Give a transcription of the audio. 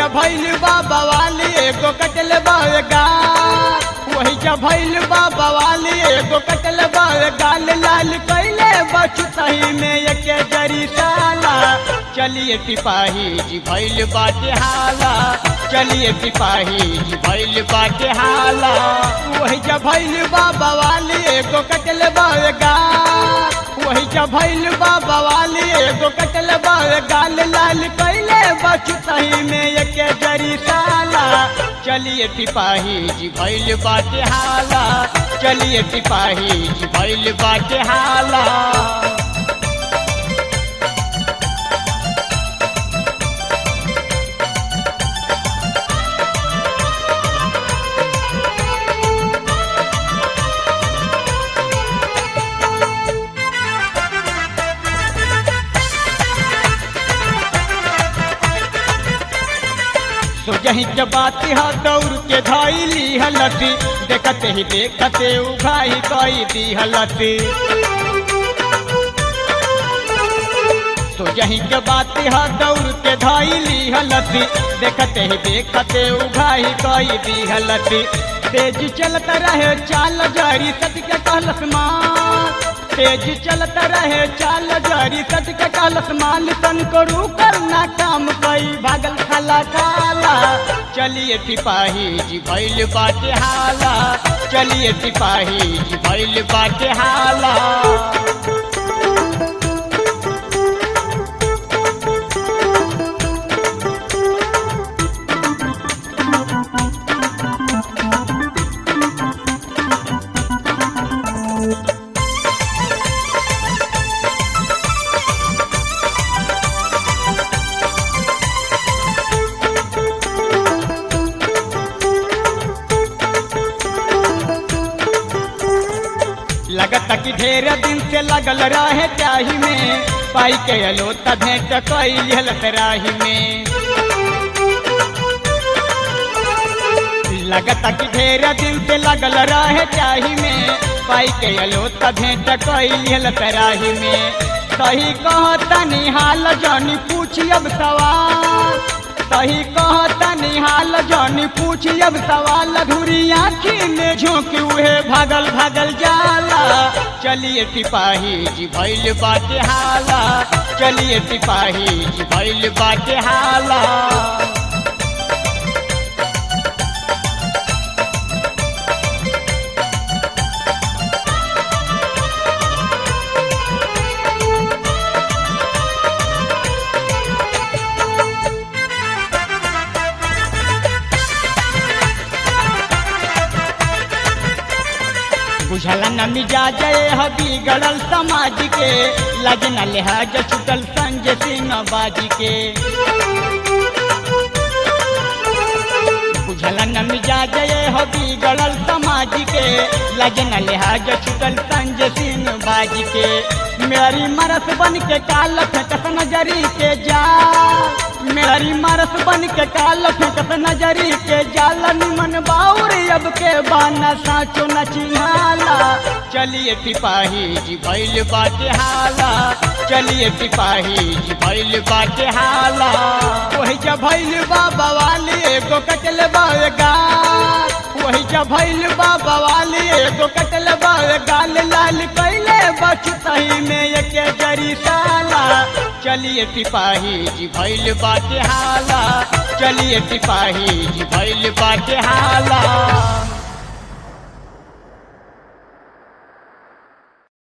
जा भैल बाबा वाली एगो कटल बागा वही जा भैल बाबा वाली एगो कटल गाल लाल कैले बचतही में एके जरी साला चलिए सिपाही जी भैल बाटे हाला चलिए सिपाही जी भैल बाटे हाला वही जा भैल बाबा वाली एगो कटल बागा वही जा भैल बाबा वाली एगो कटल गाल लाल कैले बचतही में एके जरी साला चलिए सिपाही जी भैल बाटे हाला चलिए सिपाही जी भैल बाटे हाला तो जही जब बात है दौड़ के धैली हलती देखते ही देखते उघाई कई दी हलती तो यही के बात है दौड़ के धैली हलती देखते ही देखते उघाई कई दी हलती तेज चलत रहे चाल जरी सत के कहलस माँ तेज चलत रहे चाल जरी सत के कहलस माल तन करू करना काम कई भागल खाला काला चलिए सिपाही जी भैल बाटे हाला चलिए सिपाही जी भैल बाटे हाला लगता कि ढेर दिन से लगल रहे त्याही में पाई के अलो भेंट कैल राही में लगता कि ढेर दिन से लगल रहे त्याही में पाई के अलो भेंट कैल राही में सही कहता निहाल जानी पूछी अब सवाल सही कहता निहाल जानी पूछी अब सवाल अधूरी आँखी में झोंकी उहे भागल भागल जाला चलिए सिपाही जी भैल बाटे हाला चलिए सिपाही जी भैल बाटे हाला बुझला न मिजाज हबी गड़ल समाज के लगन लिहाज छुटल संजय सिंह बाजी के बुझला न मिजाज हबी गड़ल समाज के लगन लिहाज छुटल संजय सिंह बाजी के मेरी मरस बन के काल फेंकत नजरी के जा मेरी मरस बन के काल फेंकत नजरी के जाल निमन बाउर अब के बाना साचो न चिन्हाला चलिए सिपाही जी भैल बाटे हाला चलिए सिपाही जी भैल बाटे हाला वही जा भैल बाबा वाली एगो कटल बागा वही जा भैल बाबा वाली एगो कटल गाल लाल कैले बचतही में एके जरी साला चलिए सिपाही जी भैल बाटे हाला चलिए सिपाही जी भैल बाटे हाला